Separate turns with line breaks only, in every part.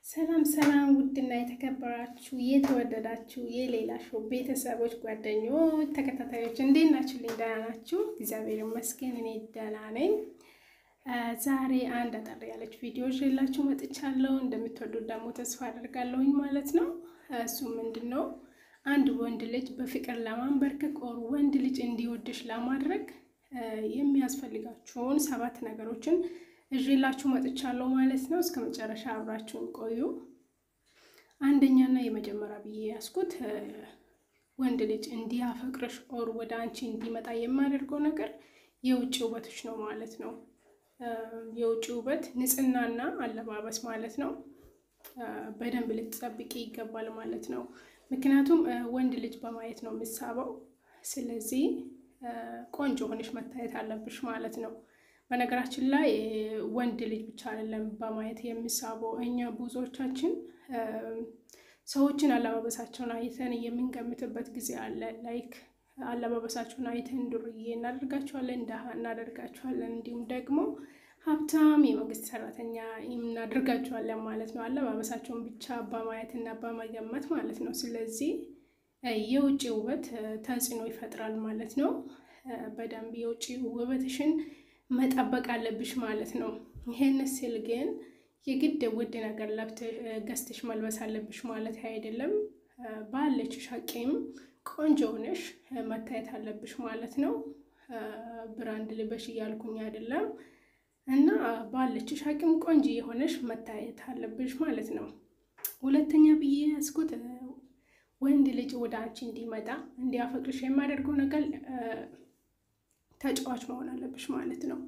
ሰላም ሰላም፣ ውድና የተከበራችሁ የተወደዳችሁ የሌላ ሾው ቤተሰቦች፣ ጓደኞች፣ ተከታታዮች እንዴት ናችሁ? ልኝ ደህና ናችሁ? እግዚአብሔር ይመስገን እኔ ደህና ነኝ። ዛሬ አንድ አጠር ያለች ቪዲዮ ይዤላችሁ መጥቻለሁ። እንደምትወዱት ደግሞ ተስፋ አደርጋለሁኝ ማለት ነው። እሱ ምንድን ነው? አንድ ወንድ ልጅ በፍቅር ለማንበርከክ ኦር ወንድ ልጅ እንዲወድሽ ለማድረግ የሚያስፈልጋችሁን ሰባት ነገሮችን እዤላችሁ መጥቻለሁ ማለት ነው። እስከ መጨረሻ አብራችሁን ቆዩ። አንደኛና የመጀመሪያ ብዬ ያስኩት ወንድ ልጅ እንዲያፈቅርሽ ኦር ወደ አንቺ እንዲመጣ የማደርገው ነገር የውጭ ውበቶች ነው ማለት ነው። የውጭ ውበት ንጽህናና አለባበስ ማለት ነው። በደንብ ልትጠብቂ ይገባል ማለት ነው። ምክንያቱም ወንድ ልጅ በማየት ነው የምሳበው። ስለዚህ ቆንጆ ሆነሽ መታየት አለብሽ ማለት ነው። በነገራችን ላይ ወንድ ልጅ ብቻ አይደለም በማየት የሚሳበው። እኛ ብዙዎቻችን ሰዎችን አለባበሳቸውን አይተን የምንገምትበት ጊዜ አለ። ላይክ አለባበሳቸውን አይተን ዱርዬ እናደርጋቸዋለን፣ ደሃ እናደርጋቸዋለን፣ እንዲሁም ደግሞ ሀብታም የመንግስት ሰራተኛ እናደርጋቸዋለን ማለት ነው። አለባበሳቸውን ብቻ በማየት እና በመገመት ማለት ነው። ስለዚህ የውጭ ውበት ተጽዕኖ ይፈጥራል ማለት ነው። በደንብ የውጭ ውበትሽን መጠበቅ አለብሽ ማለት ነው። ይሄን ስል ግን የግድ ውድ ነገር ገዝተሽ መልበስ አለብሽ ማለት አይደለም። ባለችሽ አቅም ቆንጆ ሆነሽ መታየት አለብሽ ማለት ነው። ብራንድ ልበሽ እያልኩኝ አይደለም እና ባለችሽ አቅም ቆንጆ የሆነሽ መታየት አለብሽ ማለት ነው። ሁለተኛ ብዬ ያስኩት ወንድ ልጅ ወደ አንቺ እንዲመጣ እንዲያፈቅርሽ የማደርገው ነገር ተጫዋች መሆን አለብሽ ማለት ነው።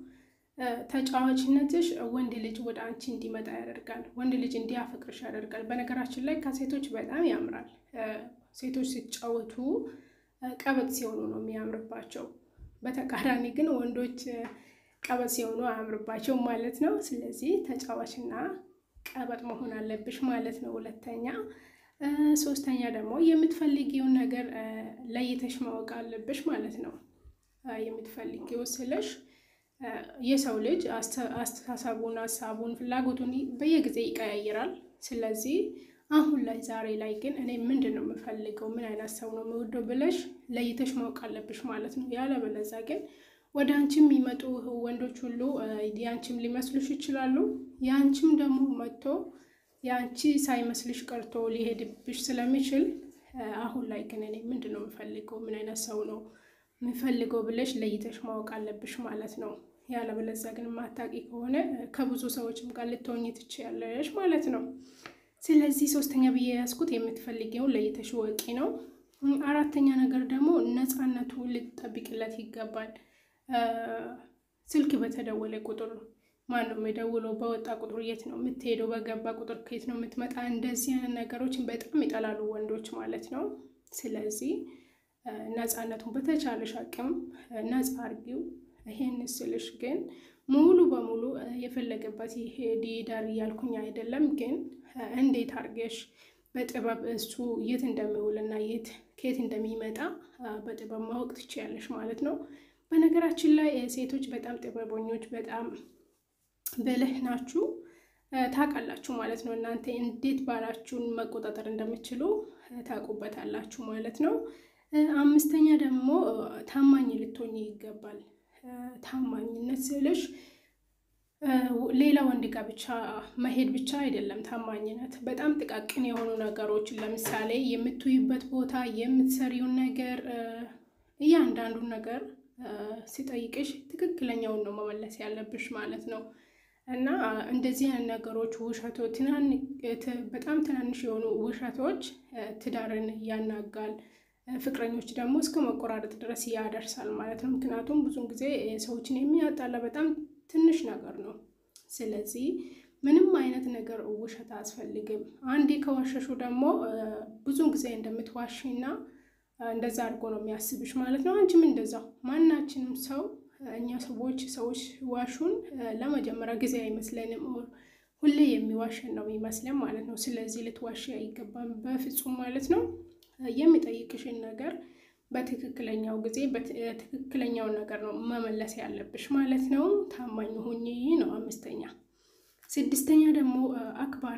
ተጫዋችነትሽ ወንድ ልጅ ወደ አንቺ እንዲመጣ ያደርጋል። ወንድ ልጅ እንዲያፈቅርሽ ያደርጋል። በነገራችን ላይ ከሴቶች በጣም ያምራል። ሴቶች ሲጫወቱ ቀበጥ ሲሆኑ ነው የሚያምርባቸው። በተቃራኒ ግን ወንዶች ቀበጥ ሲሆኑ አያምርባቸውም ማለት ነው። ስለዚህ ተጫዋችና ቀበጥ መሆን አለብሽ ማለት ነው። ሁለተኛ ሶስተኛ ደግሞ የምትፈልጊውን ነገር ለይተሽ ማወቅ አለብሽ ማለት ነው። የምትፈልጊው ስልሽ የሰው ልጅ አስተሳሰቡን፣ ሀሳቡን፣ ፍላጎቱን በየጊዜ ይቀያይራል። ስለዚህ አሁን ላይ ዛሬ ላይ ግን እኔ ምንድን ነው የምፈልገው፣ ምን አይነት ሰው ነው የምወደው ብለሽ ለይተሽ ማወቅ አለብሽ ማለት ነው። ያለበለዛ ግን ወደ አንቺም የሚመጡ ወንዶች ሁሉ የአንቺም ሊመስሉሽ ይችላሉ። የአንቺም ደግሞ መጥቶ የአንቺ ሳይመስልሽ ቀርቶ ሊሄድብሽ ስለሚችል አሁን ላይ ግን እኔ ምንድን ነው የምፈልገው፣ ምን አይነት ሰው ነው የምፈልገው ብለሽ ለይተሽ ማወቅ አለብሽ ማለት ነው። ያለበለዚያ ግን ማታቂ ከሆነ ከብዙ ሰዎችም ጋር ልትሆኚ ትችያለሽ ማለት ነው። ስለዚህ ሶስተኛ ብዬ ያዝኩት የምትፈልጊውን ለይተሽ ወቂ ነው። አራተኛ ነገር ደግሞ ነፃነቱ ልትጠብቅለት ይገባል። ስልክ በተደወለ ቁጥር ማን ነው የሚደውለው? በወጣ ቁጥር የት ነው የምትሄደው? በገባ ቁጥር ከየት ነው የምትመጣ? እንደዚህ አይነት ነገሮችን በጣም ይጠላሉ ወንዶች ማለት ነው። ስለዚህ ነፃነቱን በተቻለሽ አቅም ነፃ አርጊው። ይሄን ስልሽ ግን ሙሉ በሙሉ የፈለገበት ይሄድ ይዳር እያልኩኝ አይደለም። ግን እንዴት አርገሽ በጥበብ እሱ የት እንደሚውልና የት ከየት እንደሚመጣ በጥበብ ማወቅ ትችያለሽ ማለት ነው። በነገራችን ላይ ሴቶች በጣም ጥበበኞች፣ በጣም ብልህ ናችሁ፣ ታውቃላችሁ ማለት ነው። እናንተ እንዴት ባላችሁን መቆጣጠር እንደምችሉ ታውቁበታላችሁ ማለት ነው። አምስተኛ ደግሞ ታማኝ ልትሆኝ ይገባል። ታማኝነት ስልሽ ሌላ ወንድ ጋር ብቻ መሄድ ብቻ አይደለም። ታማኝነት በጣም ጥቃቅን የሆኑ ነገሮችን ለምሳሌ የምትውይበት ቦታ፣ የምትሰሪውን ነገር፣ እያንዳንዱን ነገር ሲጠይቅሽ ትክክለኛውን ነው መመለስ ያለብሽ ማለት ነው። እና እንደዚህ አይነት ነገሮች ውሸቶች፣ በጣም ትናንሽ የሆኑ ውሸቶች ትዳርን ያናጋል። ፍቅረኞች ደግሞ እስከ መቆራረጥ ድረስ ያደርሳል ማለት ነው። ምክንያቱም ብዙን ጊዜ ሰዎችን የሚያጣላ በጣም ትንሽ ነገር ነው። ስለዚህ ምንም አይነት ነገር ውሸት አያስፈልግም። አንዴ ከዋሸሹ ደግሞ ብዙን ጊዜ እንደምትዋሽና እንደዛ አድርጎ ነው የሚያስብሽ ማለት ነው። አንቺም እንደዛው። ማናችንም ሰው እኛ ሰዎች ሰዎች ዋሹን ለመጀመሪያ ጊዜ አይመስለንም። ሁሌ የሚዋሸን ነው የሚመስለን ማለት ነው። ስለዚህ ልትዋሽ አይገባም በፍጹም ማለት ነው። የሚጠይቅሽን ነገር በትክክለኛው ጊዜ በትክክለኛውን ነገር ነው መመለስ ያለብሽ ማለት ነው። ታማኝ ሁኚ ነው አምስተኛ። ስድስተኛ ደግሞ አክባሪ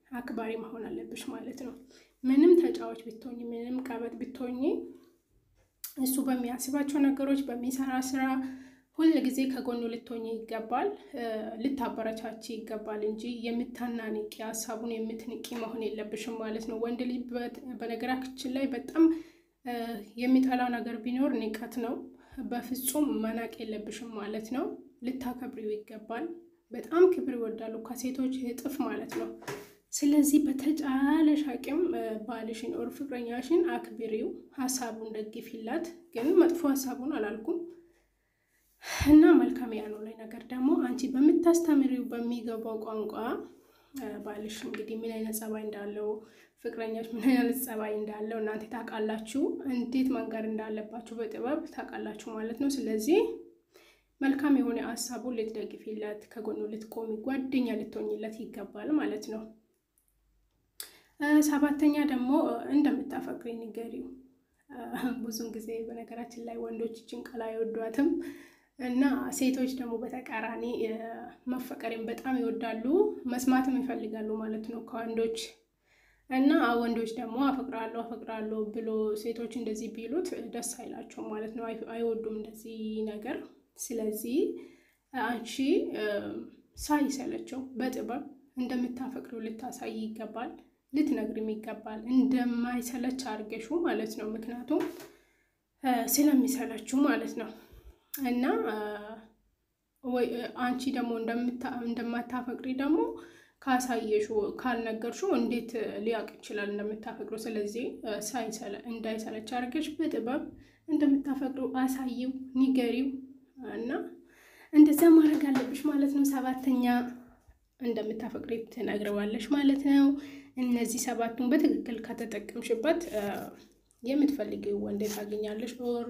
አክባሪ መሆን አለብሽ ማለት ነው። ምንም ተጫዋች ብትሆኝ፣ ምንም ቀበጥ ብትሆኝ እሱ በሚያስባቸው ነገሮች በሚሰራ ስራ ሁል ጊዜ ከጎኑ ልትሆኝ ይገባል። ልታበረቻች ይገባል እንጂ የምታናንቂ ሀሳቡን የምትንቂ መሆን የለብሽም ማለት ነው። ወንድ ልጅ በነገራችን ላይ በጣም የሚጠላው ነገር ቢኖር ንቀት ነው። በፍጹም መናቅ የለብሽም ማለት ነው። ልታከብሪው ይገባል። በጣም ክብር ይወዳሉ ከሴቶች እጥፍ ማለት ነው። ስለዚህ በተቻለሽ አቅም ባልሽን ኦር ፍቅረኛሽን አክብሪው፣ ሀሳቡን ደግፊላት። ግን መጥፎ ሀሳቡን አላልኩም እና መልካም ያልሆነ ነገር ደግሞ አንቺ በምታስተምሪው በሚገባው ቋንቋ ባልሽ እንግዲህ ምን አይነት ጸባይ እንዳለው ፍቅረኛች ምን አይነት ጸባይ እንዳለው እናንተ ታውቃላችሁ። እንዴት መንገር እንዳለባችሁ በጥበብ ታውቃላችሁ ማለት ነው። ስለዚህ መልካም የሆነ ሀሳቡን ልትደግፊለት፣ ከጎኑ ልትቆሚ፣ ጓደኛ ልትሆኝለት ይገባል ማለት ነው። ሰባተኛ ደግሞ እንደምታፈቅሪ ንገሪው። ብዙን ጊዜ በነገራችን ላይ ወንዶች ይችን ቃል አይወዷትም እና ሴቶች ደግሞ በተቃራኒ መፈቀሬን በጣም ይወዳሉ፣ መስማትም ይፈልጋሉ ማለት ነው ከወንዶች እና ወንዶች ደግሞ አፈቅራለሁ አፈቅራለሁ ብሎ ሴቶች እንደዚህ ቢሉት ደስ አይላቸውም ማለት ነው። አይወዱም እንደዚህ ነገር። ስለዚህ አንቺ ሳይሰለቸው በጥበብ እንደምታፈቅሪው ልታሳይ ይገባል፣ ልትነግሪም ይገባል። እንደማይሰለች አድርገሹ ማለት ነው። ምክንያቱም ስለሚሰለችው ማለት ነው እና አንቺ ደግሞ እንደማታፈቅሪ ደግሞ ካሳየሹ ካልነገርሹ እንዴት ሊያውቅ ይችላል እንደምታፈቅሩ? ስለዚህ እንዳይሰለች አድርገሽ በጥበብ እንደምታፈቅሩ አሳይው፣ ንገሪው እና እንደዛ ማድረግ አለብሽ ማለት ነው። ሰባተኛ እንደምታፈቅሪ ትነግረዋለሽ ማለት ነው። እነዚህ ሰባቱን በትክክል ከተጠቀምሽበት የምትፈልጊው ወንድ ታገኛለሽ። ኦር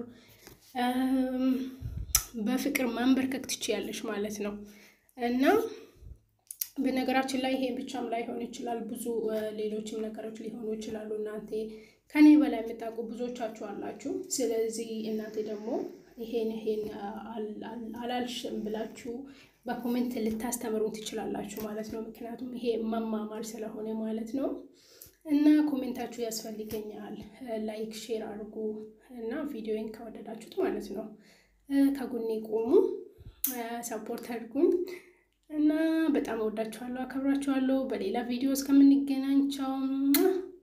በፍቅር መንበርከክ ትችያለሽ ማለት ነው እና በነገራችን ላይ ይሄ ብቻም ላይሆን ይችላል። ብዙ ሌሎችም ነገሮች ሊሆኑ ይችላሉ። እናንተ ከኔ በላይ የምታውቁ ብዙዎቻችሁ አላችሁ። ስለዚህ እናንተ ደግሞ ይሄን ይሄን አላልሽም ብላችሁ በኮሜንት ልታስተምሩ ትችላላችሁ ማለት ነው። ምክንያቱም ይሄ መማማር ስለሆነ ማለት ነው። እና ኮሜንታችሁ ያስፈልገኛል። ላይክ ሼር አድርጉ እና ቪዲዮን ከወደዳችሁት ማለት ነው ከጎኔ ቆሙ፣ ሰፖርት አድርጉኝ እና በጣም እወዳችኋለሁ፣ አከብራችኋለሁ። በሌላ ቪዲዮ እስከምንገናኝ ቻው።